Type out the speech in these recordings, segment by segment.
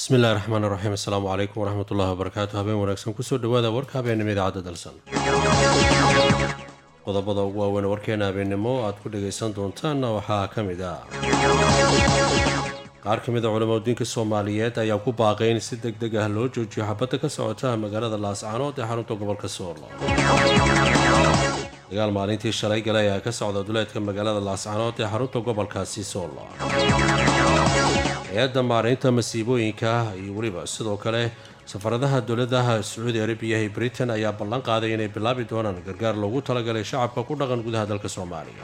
bismi illahi raxmaan raxiim assalaamu calaykum waraxmatullahi wabarakaatu habeen wanaagsan kusoo dhawaada warka habeenimo idaacadda dalsan qodobada ugu waaweyn warkeena habeennimo aad ku dhagaysan doontaanna waxaa ka mid ah qaar ka mid a culamadiinka soomaaliyeed ayaa ku baaqay in si deg deg ah loo joojiyo xabadda ka socota magaalada laascaanood ee xarunta gobolka soolo dagaal maalintii shalay gale ayaa ka socda duleedka magaalada laascaanood ee xarunta gobolkaasi soolo hay-adda maaraynta masiibooyinka iyo weliba sidoo kale safaradaha dowladaha sacuudi arabiya iyo britain ayaa ballan qaaday inay bilaabi doonaan gargaar loogu talagalay shacabka ku dhaqan gudaha dalka soomaaliya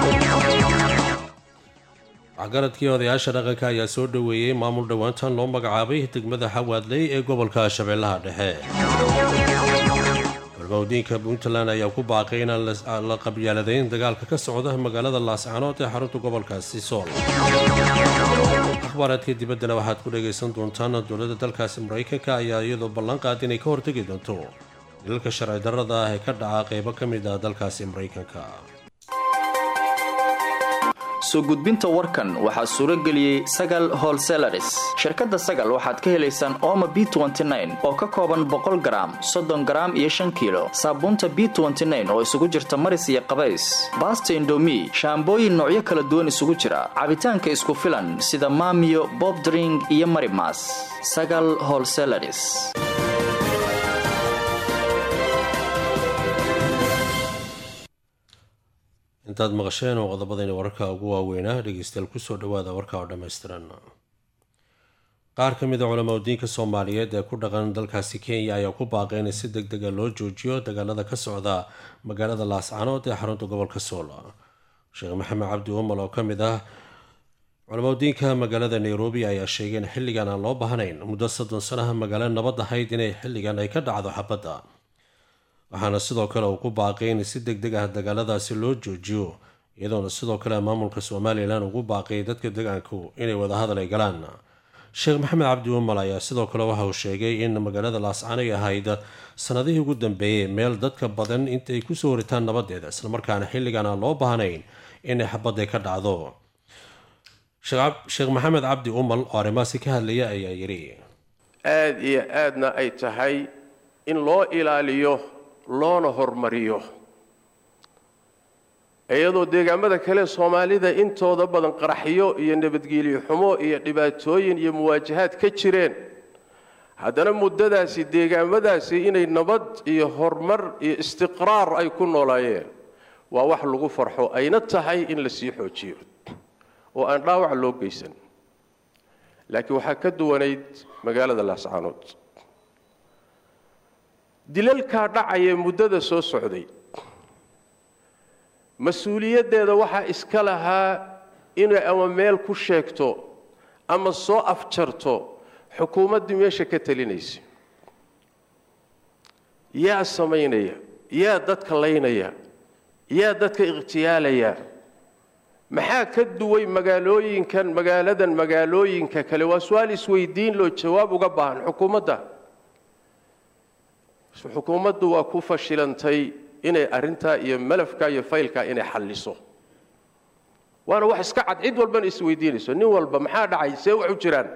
waxgaradkii odayaasha dhaqanka ayaa soo dhoweeyey maamul dhowaantan loo magacaabay degmada xawaadley ee gobolka shabeellaha dhexe warmawdiinka puntland ayaa ku baaqay inaan la qabyaaladeyn dagaalka ka socda magaalada laascaanood ee xarunta gobolkaasi sool akhbaaraadka dibaddana waxaad ku dhagaysan doontaan dowladda dalkaasi maraykanka ayaa iyadoo ballan qaad inay ka hortegi doonto dilalka sharci darrada ah ee ka dhaca qeybo ka mid ah dalkaasi maraykanka soo gudbinta warkan waxaa suuro geliyey sagal holselaris shirkadda sagal waxaad ka helaysaan ooma b oo ka kooban boqol garaam soddon garaam iyo shan kiilo saabuunta b oo isugu jirta maris iyo qabays baasta indomi shaambooyin noocyo kala duwan isugu jira cabitaanka isku filan sida maamiyo bobdring iyo marimas sagal holselaris intaad maqasheen oo qodobadayna wararka ugu waaweynaa dhegeystayaal kusoo dhawaada warka oo dhammaystiran qaar ka mid a culamadiinka soomaaliyeed ee ku dhaqan dalkaasi kenya ayaa ku baaqay in si deg dega loo joojiyo dagaalada ka socda magaalada laascaanood ee xarunta gobolka sool sheekh maxamed cabdi umal oo ka mid ah culamadiinka magaalada nairobi ayaa sheegay in xilligan aan loo baahnayn muddo soddon sanaha magaalo nabad ahayd inay xilligan ay ka dhacdo xabadda waxaana sidoo kale uu ku baaqay in si deg deg ah dagaaladaasi loo joojiyo iyadoona sidoo kale maamulka somalilan ugu baaqay dadka degaanku inay wadahadal ay galaan sheekh maxamed cabdi umal ayaa sidoo kale waxa uu sheegay in magaalada laascaan ay ahayd sanadihii ugu dambeeyey meel dadka badan intay kusoo horitaan nabadeeda islamarkaana xilligan aan loo baahnayn inay xabadday ka dhacdo sheekh maxamed cabdi umal oo arrimahaasi ka hadlaya ayaa yidhi aada iyo aadna ay tahay in loo ilaaliyo loona hormariyo iyadoo deegaamada kale soomaalida intooda badan qaraxyo iyo nabadgelyo xumo iyo dhibaatooyin iyo muwaajahaad ka jireen haddana muddadaasi deegaamadaasi inay nabad iyo horumar iyo istiqraar ay ku noolaayeen waa wax lagu farxo ayna tahay in la sii xoojiyo oo aan dhaawac loo geysan laakiin waxaa ka duwanayd magaalada laascaanood dilalkaa dhacaya muddada soo socday mas-uuliyaddeeda waxaa iska lahaa inay ama meel ku sheegto ama soo afjarto xukuumaddii meesha ka talinaysa yaa samaynaya yaa dadka laynaya yaa dadka ikhtiyaalaya maxaa ka duway magaalooyinkan magaaladan magaalooyinka kale waa su-aal isweydiin loo jawaab uga baahan xukuumadda xukuumaddu waa ku fashilantay inay arrintaa iyo malafka iyo faylkaa inay xalliso waana wax iska cad cid walbana isweydiinayso nin walba maxaa dhacay see wax u jiraan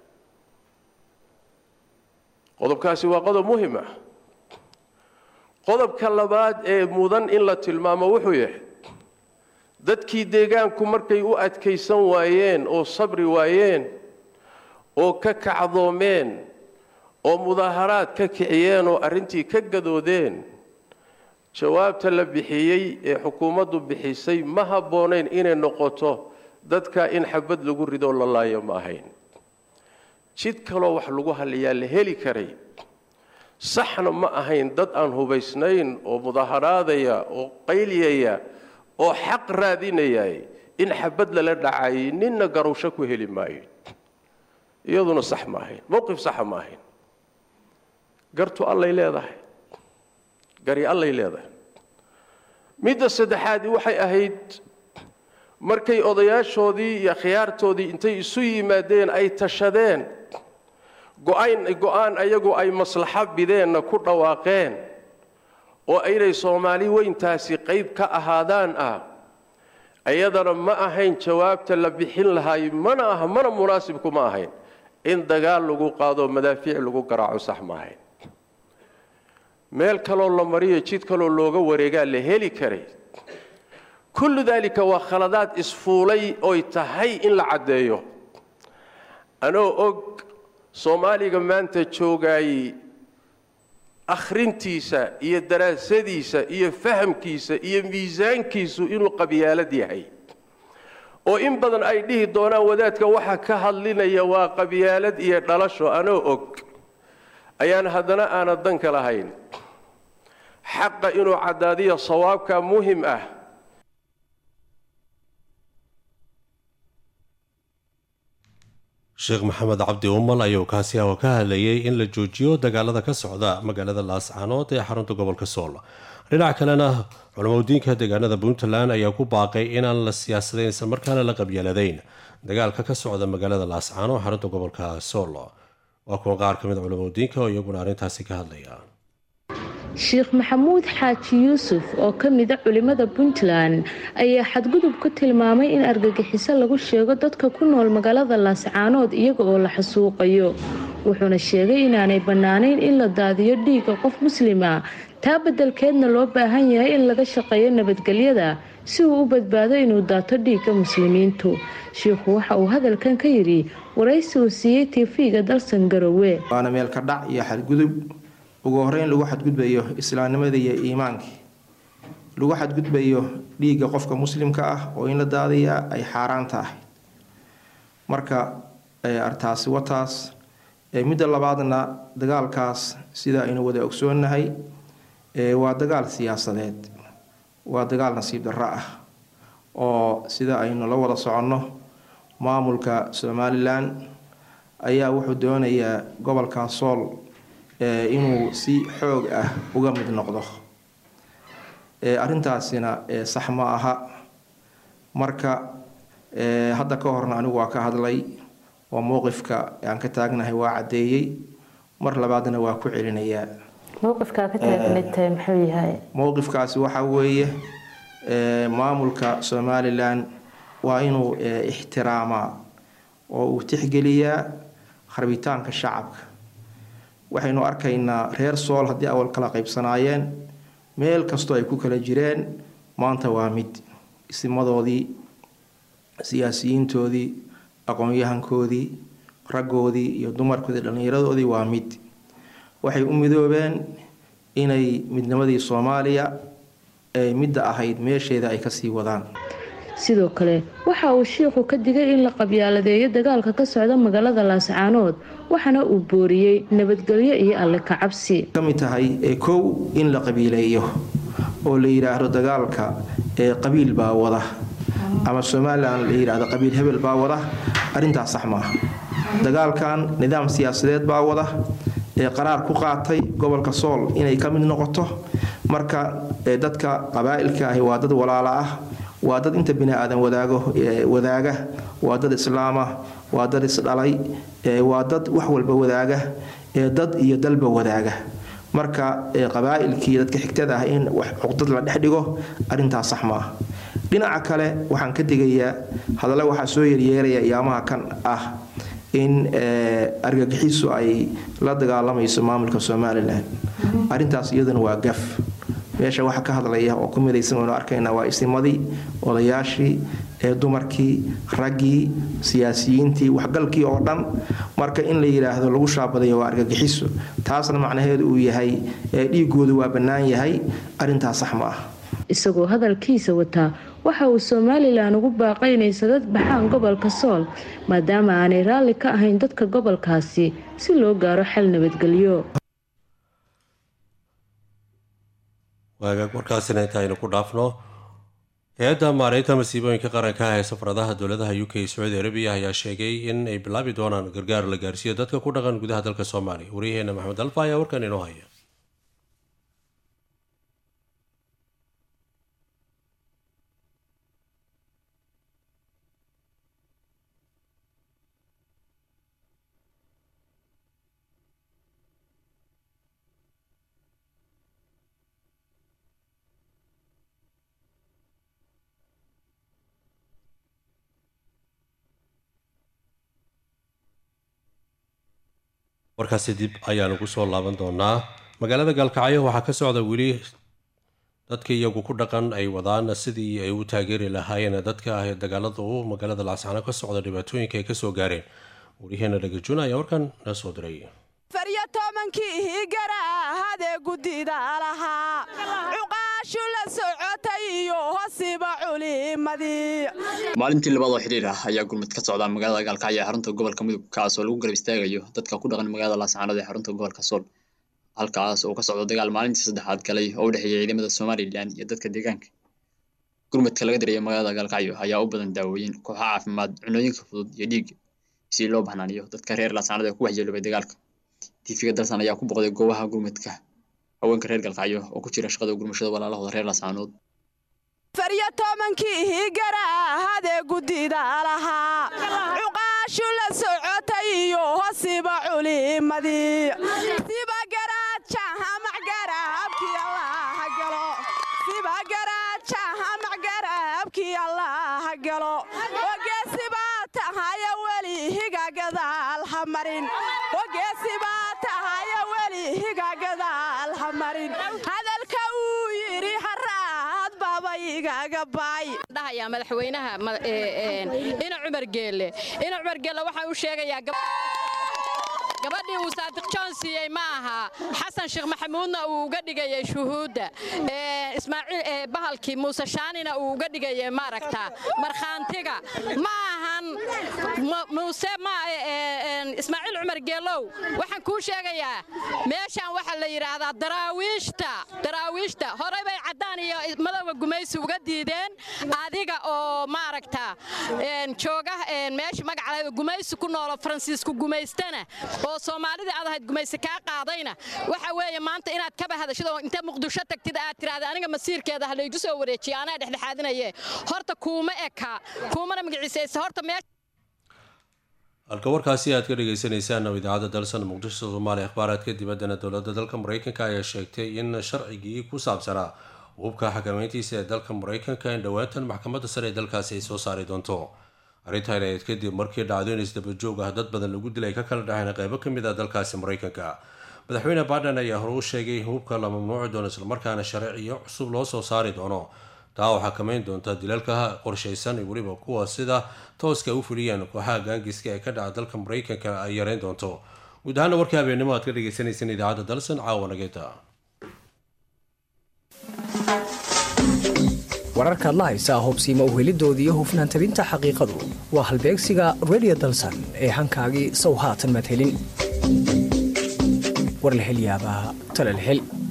qodobkaasi waa qodob muhim ah qodobka labaad ee mudan in la tilmaamo wuxuu yahay dadkii deegaanku markay u adkaysan waayeen oo sabri waayeen oo ka kacdoomeen oo mudaaharaad ka kiciyeen oo arrintii ka gadoodeen jawaabta la bixiyey ee xukuumaddu bixisay ma habboonayn inay noqoto dadka in xabad lagu ridoo la laayo ma ahayn jid kaloo wax lagu halliyaa la heli karay saxna ma ahayn dad aan hubaysnayn oo mudaaharaadaya oo qayliyaya oo xaq raadinayay in xabad lala dhacayay ninna garowsho ku heli maayo iyaduna sax ma ahayn mowqif saxa ma ahayn gartu allay leedahay gari allay leedahay midda saddexaadi waxay ahayd markay odayaashoodii iyo khiyaartoodii intay isu yimaadeen ay tashadeen go-ayn go-aan ayagu ay maslaxo bideenna ku dhawaaqeen oo inay soomaali weyntaasi qayb ka ahaadaan ah ayadana ma ahayn jawaabta la bixin lahaay mana aha mana munaasibku ma ahayn in dagaal lagu qaado madaafiic lagu garaaco sax maahayn meel kaloo la mariyo jid kaloo looga wareegaa la heli karay kullu daalika waa khaladaad isfuulay oy tahay in la caddeeyo anoo og soomaaliga maanta joogaayey akhrintiisa iyo daraasadiisa iyo fahamkiisa iyo miisaankiisu inuu qabyaalad yahay oo in badan ay dhihi doonaan wadaadka waxa ka hadlinaya waa qabyaalad iyo dhalasho anoo og ayaan haddana aanad danka lahayn xaqa inuu caddaadiyo sawaabka muhim ah sheekh maxamed cabdi umal ayuu kaasi ah oo ka hadlayay in la joojiyo dagaalada ka socda magaalada laascaanood ee xarunta gobolka sool dhinaca kalena culamadiinka deegaanada puntland ayaa ku baaqay inaan la siyaasadayn isla markaana la qabyaaladayn dagaalka ka socda magaalada laascaano xarunta gobolka sool waa kuwa qaar ka mid culamadiinka oo iyaguna arrintaasi ka hadlaya sheekh maxamuud xaaji yuusuf oo ka mida culimada puntland ayaa xadgudub ku tilmaamay in argagixiso lagu sheego dadka ku nool magaalada laascaanood iyaga oo la xasuuqayo wuxuuna sheegay inaanay bannaanayn in la daadiyo dhiigga qof muslima taa beddelkeedna loo baahan yahay in laga shaqeeyo nabadgelyada si uu u badbaado inuu daato dhiigga muslimiintu shiikhu waxa uu hadalkan ka yidhi waraysi uu siiyey tv-ga dalsan garowe waana meelka dhac iyo xadgudub ugu horeyn lagu xadgudbayo islaamnimada iyo iimaankii lagu xadgudbayo dhiigga qofka muslimka ah oo in la daadiyaa ay xaaraan tahay marka artaasi wataas midda labaadna dagaalkaas sida aynu wada ogsoonnahay waa dagaal siyaasadeed waa dagaal nasiib darro ah oo sida aynu la wada soconno maamulka somalilan ayaa wuxuu doonayaa gobolka sool inuu si xoog ah uga mid noqdo arrintaasina sax ma aha marka hadda ka horna anigu waa ka hadlay oo mowqifka aan ka taagnahay waa caddeeyey mar labaadna waa ku celinayaa mowqifkaasi waxa weeye maamulka somalilan waa inuu ixtiraamaa oo uu tixgeliyaa rabitaanka shacabka waxaynu arkaynaa reer sool haddii awal kala qaybsanaayeen meel kastoo ay ku kala jireen maanta waa mid isimadoodii siyaasiyiintoodii aqoon-yahankoodii raggoodii iyo dumarkoodii dhallinyaradoodii waa mid waxay u midoobeen inay midnimadii soomaaliya ee midda ahayd meesheeda ay kasii wadaan sidoo kale waxa uu shiikhu ka digay in la qabyaaladeeyo dagaalka ka socda magaalada laascaanood waxaana uu booriyey nabadgelyo iyo alle ka cabsi ka mid tahay kow in la qabiileeyo oo la yidhaahdo dagaalka ee qabiil baa wada ama somalilan la yidhaahdo qabiil hebel baa wada arrintaas sax maaha dagaalkan nidaam siyaasadeed baa wada ee qaraar ku qaatay gobolka sool inay ka mid noqoto marka dadka qabaa'ilka ahi waa dad walaala ah waa dad inta bini aadan wadaago wadaaga waa dad islaama waa dad isdhalay waa dad wax walba wadaaga dad iyo dalba wadaaga marka qabaa'ilkii dadka xigtada ah in cuqdad la dhex dhigo arrintaas sax maaha dhinaca kale waxaan ka digayaa hadalla waxaa soo yeryeeraya iyaamaha kan ah in argagixisu ay la dagaalamayso maamulka somalilan arrintaas iyaduna waa gaf meesha waxa ka hadlaya oo ku midaysan waynu arkaynaa waa isimadii odayaashii ee dumarkii raggii siyaasiyiintii waxgalkii oo dhan marka in la yidhaahdo lagu shaabadayo waa argagixiso taasna macnaheedu uu yahay dhiigoodu waa bannaan yahay arrintaas sax ma ah isagoo hadalkiisa wataa waxa uu somalilan ugu baaqay inay sadad baxaan gobolka sool maadaama aanay raalli ka ahayn dadka gobolkaasi si loo gaaro xal nabadgelyo waagaag warkaasina inta aynu ku dhaafno hay-adda maareynta masiibooyinka qaranka ee safaradaha dowladaha u k sacuudi arabiya ayaa sheegay in ay bilaabi doonaan gargaar la gaarsiiyo dadka ku dhaqan gudaha dalka soomaaliya waryaheena maxamed alfa ayaa warkan inoo haya warkaasi dib ayaanu ku soo laaban doonaa magaalada gaalkacyo waxaa ka socda weli dadka iyagu ku dhaqan ay wadaan sidii ay u taageeri lahaayeen dadka ah ee dagaalada u magaalada laascano ka socda dhibaatooyinka ay kasoo gaareen waryaheena dhagajuna ayaa warkan na soo diray faryo tobankii higarahadee guddida lahaa cuqaashu la socotay iyo hosiba culimadii maalintii labaad oo xidhiir ah ayaa gurmud ka socda magaalada gaalkacyo ee xarunta gobolka mudug kaas oo lagu garab istaagayo dadka ku dhaqan magaalada laascaanood ee xarunta gobolka sool halkaas oo ka socdo dagaal maalintii saddexaad galay oo u dhexeeya ciidamada somalilan iyo dadka deegaanka gurmudka laga dirayo magaalada gaalkacyo ayaa u badan daawooyin kooxo caafimaad cunooyinka fudud iyo dhiig si loo baxnaaniyo dadka reer laascaanood ee ku waxyeeloobay dagaalka tiifiga dalsan ayaa ku boqday goobaha gurmudka haweenka reer galkacyo oo ku jira shaqada gurmashada walaalahooda reer laascaanood faryo tobankii higarahadee guddida lahaa cuqaashu la socotay iyo hosiba culimadii siba garaajaha macgaraabkii allaha galo siba garaajaha macgaraabkii allaha galo ogeesibaa tahaya weli higa gadaal ha marin ogeesibaa tahaya weli higa gadaal ha marin hadalka uu yidhi haraad baba igaga baay dhahayaa madaxweynaha ina cumar geelle ina cumar geelle waxaan u sheegayaa gabadhii uu saadiq joon siiyey ma aha xasan sheekh maxamuudna uu uga dhigayay shuhuudda ismaaciil bahalkii muuse shaanina uu uga dhigayay maaragta markhaantiga ma ahan muuse ma ismaaciil cumar geelow waxaan kuu sheegayaa meeshaan waxaa la yidhaahdaa daraawiishta daraawiishta horey bay caddaan iyo madowga gumaysi uga diideen adiga oo maaragta jooga meesha magacaleeda gumaysi ku noolo faransiisku gumaystana oo soomaalidii aad ahayd gumaysi kaa qaadayna waxa weeye maanta inaad kaba hadashid oo inta muqdisho tagtid aad tiraahda aniga masiirkeeda ha laygu soo wareejiya anaa dhexdhexaadinaye horta kuuma eka kuumana magaciisaysa horta meesha halka warkaasi aad ka dhagaysanaysaan oo idaacadda dalsan muqdisho soomaaliya akhbaaraadka dibaddana dowladda dalka maraykanka ayaa sheegtay in sharcigii ku saabsanaa hubka xakameyntiisa ee dalka maraykanka in dhowaantan maxkamadda sare ee dalkaasi ay soo saari doonto arrintan ayd kadib markii dhacdooyin isdabajoog ah dad badan lagu dilay ka kala dhexeen qeybo ka mid ah dalkaasi maraykanka madaxweyne baiden ayaa hore u sheegay in hubka la mamnuuci doono islamarkaana sharciyo cusub loo soo saari doono taa oo xakameyn doonta dilalka qorshaysan iyo weliba kuwa sida tooska u fuliyeen kooxaha gaangiska ee ka dhaca dalka maraykanka ay yareyn doonto guud ahaana warkii habeennimo aad ka dhagaysanayseen idaacadda dalsan caawa nageeta wararkaad la haysaa hubsiima uhelidoodii iyo hufnaan tabinta xaqiiqadu waa halbeegsiga redio dalsan ee hankaagii sow haatan madhelin warlahelyaabaa talalhel